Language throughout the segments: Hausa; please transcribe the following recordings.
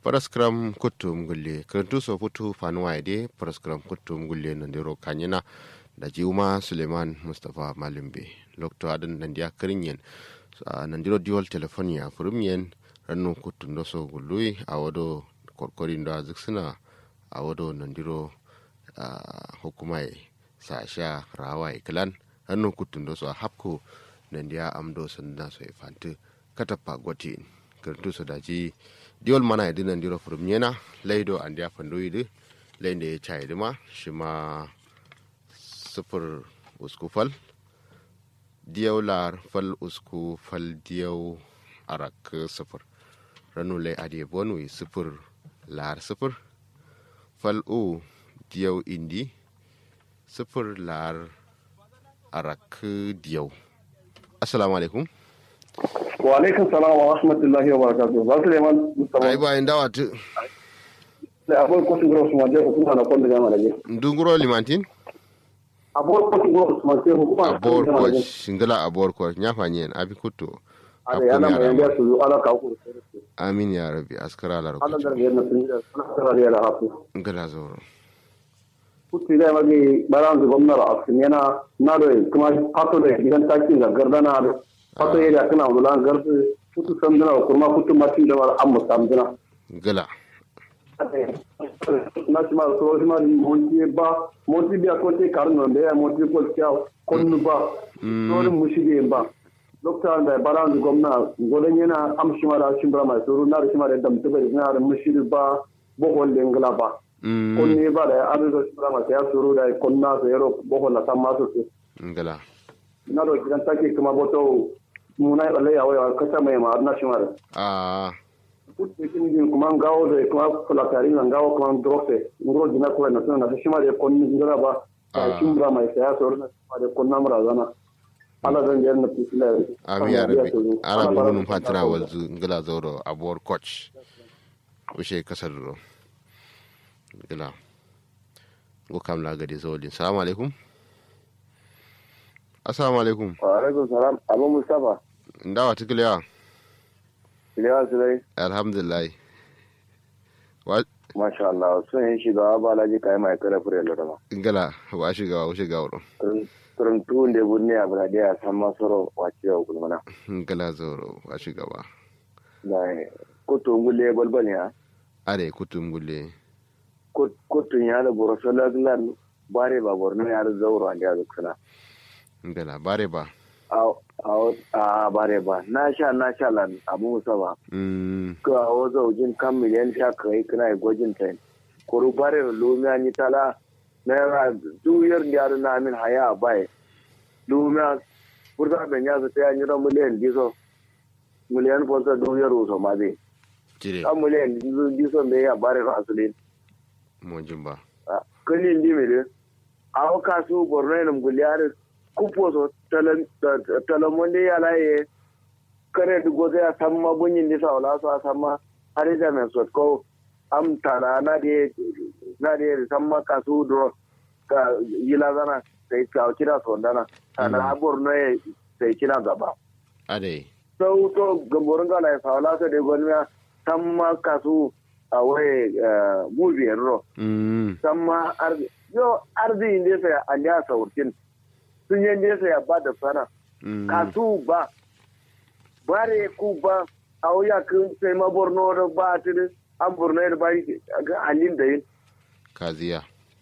paraskram kuttum gulle kerentu so futu fanuwa de paraskram kuttum gulle nandiro kanyina da jiuma suleiman mustapha malimbe lokto adan nandiya kirinyen nandiro diwol telefonia furumyen rannu kuttum do so gullui awodo korkorin da ziksina awodo nandiro hukumai sasha rawa iklan rannu kuttum do so hapko nandiya amdo sanda so fantu katapa gotin kerentu so daji diol mana idi nan diro furum nyena leido andi a fandu idi leinde ya chai dima shima sufur usku fal diyaw lar fal usku fal diyaw arak sufur ranu lay adi bonwi sufur lar sufur fal u diyaw indi sufur lar arak diyaw assalamu alaikum wa alaikum salam wa rahmatullahi wa barakatuh ba su leman musamman ai bayan dawa tu da abuwar kwasu gura usman sai hukuma na kwanda gama da ge ndunguro limantin abuwar kwasu gura usman sai hukuma na abor kwanda gama ko da ge shingala abor ko nyafa nyen abi kuto ada yana mai yanzu su zo ala ka ku amin ya rabbi askara la ala da rabbi ge na sun da sana tsara da hafu ngala zoro kutti da magi baran da gwamnar asin yana na da kuma fato da gidan taki ga gardana da fato ya kana wala gardu kutu samdana kuma kutu matin da war amma samdana ngala national so ma monti ba monti biya ko te karno be monti ko kya konnu ba so mushige ba dokta da baran gwamna godan yana amshi mara shimbra mai suru na da shimara da mutabe da na mushiri ba bohol lengla ba mm konni ba da adu da shimbra mai ya suru da konna so yaro bohol la tamma so su ngala na do kidan take kuma boto munai balle ya waya kasa mai ma na shimara a kutin din kuma ngawo da kuma fulatari na ngawo kuma drofe ngoro dina ko na tana da shima da konni ngara ba Ah. ta shimbra mai saya so na shima da konna mura zana ala zan jar na fisila amin ya rabbi ala bunun fatira walzu ngala zoro abor coach ushe kasar ro ngala go kam la gadi zolin assalamu alaikum assalamu alaikum wa alaikum salam abu mustafa ndawa tikliya iliya sulai alhamdulillah wa masha Allah sun yi shiga ba laji kai mai kare fure da ma ngala wa shiga wa shiga wuro turun tuun da bunne a brade a san masoro wace wa gulmana ngala zoro wa shiga ba da kuto ngulle balbal ya are kutum gulle kutun ya da borosala glan bare ba borno ya da zauro an da zakana ngala bare ba a bare ba na sha na sha lan abu musa ba mm ka o zaujin kan miliyan sha kai kana yi gwajin ta kuru bare da lumiya ni tala na yara duyar da yaro na min haya a bai lumiya burta ben ya ta yi ran miliyan diso miliyan fonsa duyar uso ma zai jire kan miliyan diso me ya bare da asulin mo jimba kani ndi mere awo kasu borno enum guliare kupo so talamonde yala ye kare du goze a samma bunyin di sawla so a samma hari da men so ko am tara na de na de samma kasu do ka yila zana sai ka kira so dana ana borno ye sai kira gaba are sau to gamborin gala ya sawla so de gonmiya samma kasu a waye mubiyar ro mm samma arzi yo arzi inde sai an ya saurkin sun yi inde sai ba da sana mm kasu ba bare ku ba a wuya kun sai ma borno da ba tiri an borno da ba ga alin da yin kaziya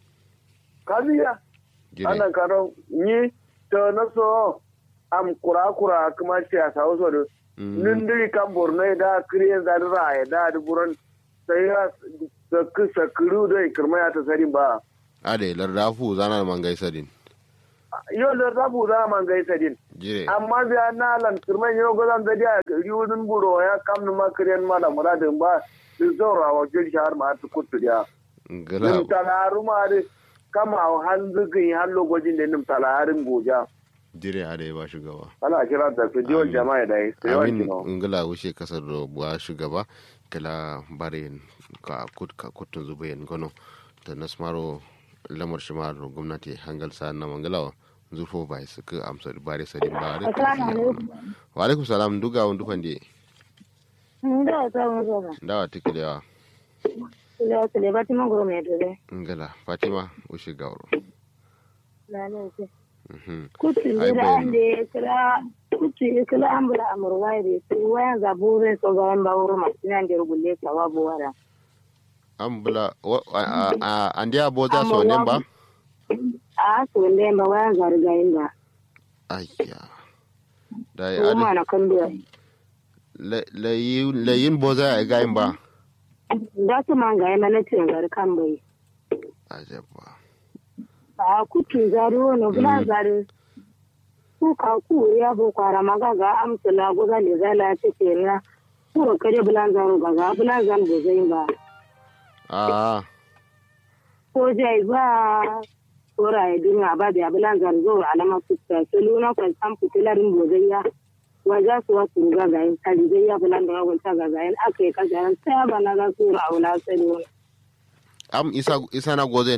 kaziya jire ana karo ni to na so am kura kura kuma ce a sawo so da mm nindiri kan borno da kriyan da ra da da buron sai ya sakku sakuru da kirma ya ta sarin ba are lardafu zana man gaisa din yau da rabu za man gaisa din jire amma biya na lan kirman yau gazan da dia riwudin buro ya kamnu makariyan mala muradin ba su zaura wa jin shahar ma ta kutu dia ngala nim talaru ma da kama han zugin han lokacin da nim talarin goja jire are ba shugaba ana kira da su jiwon Amin. jama'a da yi yawan amin kino ngala wuce kasar da buwa shugaba kala bare ka kut ka kutun zubayen gono da nasmaro lamar shimar gwamnati hangal sa na mangalawa zurfo bai su ka amsa bare sadin ba da Assalamu alaikum. wa alaikum salam duga wani dufan de Nda ta mu zama. dawa tiki da yawa Ila su le Fatima goro mai dole. ngala fatima ushi gawro Na ne ce. Mhm. Kutu Ai, ne da bayan- an da kira kutu kila an bula amurwa da su wayan zabure so ga ba wuro masu nan da rubulle ka wa buwara. ambula wa- a- a- a- andi aboza so ne ba A su ne ba wayan zargayin da. ayya da ya Ko ma na kallo. layin boza ya gayin ba Da su man ga yana na cin kan bai. ajabba a kutu zari wani bula zari ku ka ku ya bo kwara maga ga amsala goga le zala ta kera ku kare bulan zaro ga ga bulan zan bo zai ba a ko jai ba ora ya dinga ba da bulan zan zo alama kuta to luna kan san fitilarin bo zai ya waja su wasu ga ga yin kali zai ya bulan da wani ta ga ga yin aka yi kaza ta ba na ga su rauna sai am isa isa na gozen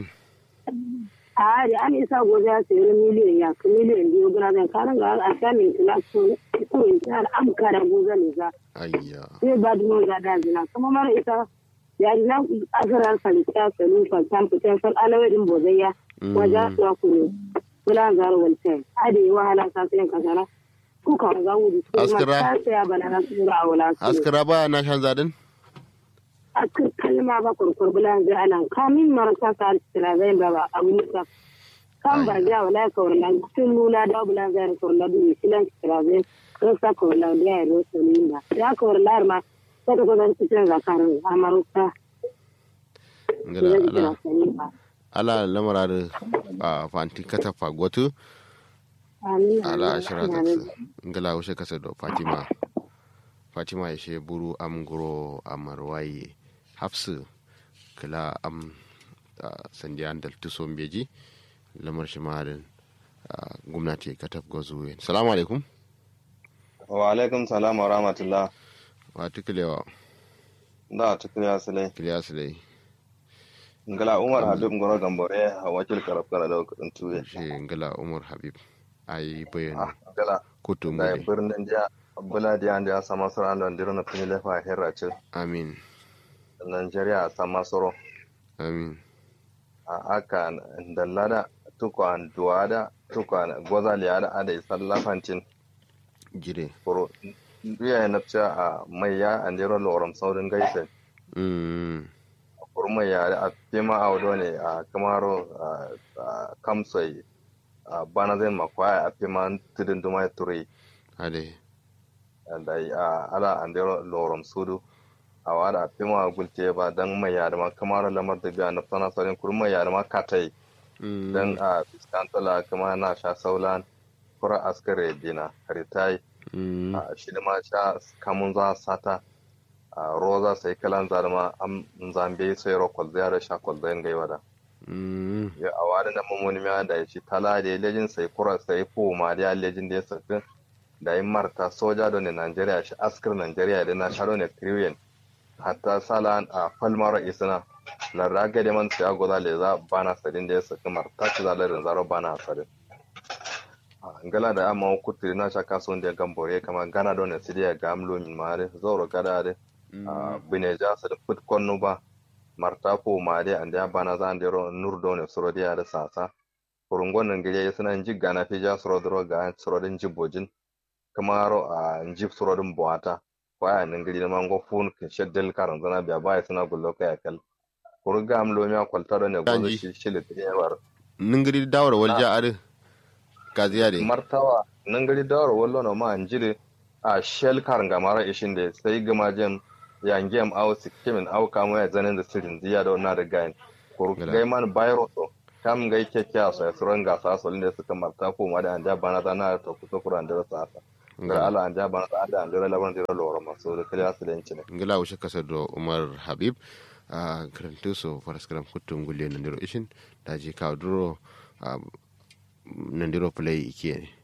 a da an isa gobe ya sayi miliyan ya ka miliyan biyu gina zan karin ga a sha min tula ko ko in ta da am kara gobe ne za ayya sai ba dumo ga da zina kuma mara ita ya ji na asarar falita salu faltan fitan fal alawai din bozayya wajen su ku ne kula zaro walta a da yi wahala sa sai ka zara ku ka ga wuri su ma Askara. ta saya bana na su ra wala su askara ba na shan zadin askar kalma ba kurkur bulan zai anan kamin marasa sa alistira zai ba ba a wuni ka kan ba ja wala ka wala tun nuna da bulan zai ka wala du silan alistira zai kan sa ka wala da ya ro so ni ba ya ka wala ma ta ko zan cikin zakarin amaruka ngala zai ala kira sani ba ala lamara da a fanti kata fagotu amin ala ashira ta amin ngala ushe kasa do fatima fatima ya she buru am guro amarwaye hafsu kala am ah, sandiyan dal tuson beji lamar shi mahalin gwamnati kataf gozuwe salamu alaikum wa alaikum salam wa rahmatullah wa tukulewa da ta kiriya sile kiliya su dai ngala umar habib ngoro gambore a wakil karab kala da kudin tuye shi ngala umar habib ayi bayani Ah, ngala kutu da mule birnin jiya bula diya da ya sama sura da ndiro na tuni lefa herra ce amin Nigeria sama soro amin a aka dallada tukwan duwada tukwan gozaliyada ada isallafancin jire furo biya na ce a mai ya andiro loram saurin gaisa mm kurma ya a fima a wado ne a kamaro a kamsai a bana zai makwaya a fima tudun duma ya turi ade da a ala an dero lorom sudu a wada a fima gulte ba dan mai ya da ma kamaro lamar da biya na sana sarin kurma ya da ma katai mm dan a fiskantala kama na sha saulan kura askare dina karitai mm a shi da ma sha kamun za sata a roza sai kalan zarma am zambe sai ro kwalzaya da sha kwalzayan gaiwa da mm ya a wani na mamoni ma da shi tala da ya lejin sai kura sai fu ma da ya lejin da ya sakin da yin marta soja da ne Najeriya shi askar Najeriya da na sharo ne kriyen hatta sala a falmar isna na raga da man siya goza le za bana sadin da ya saki marta ci zalarin zaro bana sadin ngala da amma kutiri na shaka son da gambore kama gana don ne sidiya ga amlo min mare zoro gada da bine ja sa da put konno ba marta ko made ande bana za ande ro nur do ne soro dia da sasa kurungon nan gije suna ji gana fi ja soro dro ga soro din jibojin kamaro a jib soro din boata kwaya nan gije man go fun ke sheddel karan zana biya baya suna gullo kai kal kurga am lo mi akwalta do ne go Kanji. shi shi le tiyawar ningiri dawar walja ade kaziya de martawa nan gari dawar wallo no ma anjire a shell karan gamara ishin da sai gama jem yange am aw sikkimin aw kamo ya zanen da sirin diya da na da gain kur Gala. gai man bayro to kam gai keke a sai suran gasa so ne suka marta ko ma da anja bana da na to kusa kuran da sa sa ga ala anja bana da da anja laban da loro ma so da kala su da yanci ne ngila ushe kasa do umar habib a karantu so faraskaram kutum gulle nandiro ishin daji kawo duro a nandiro play ike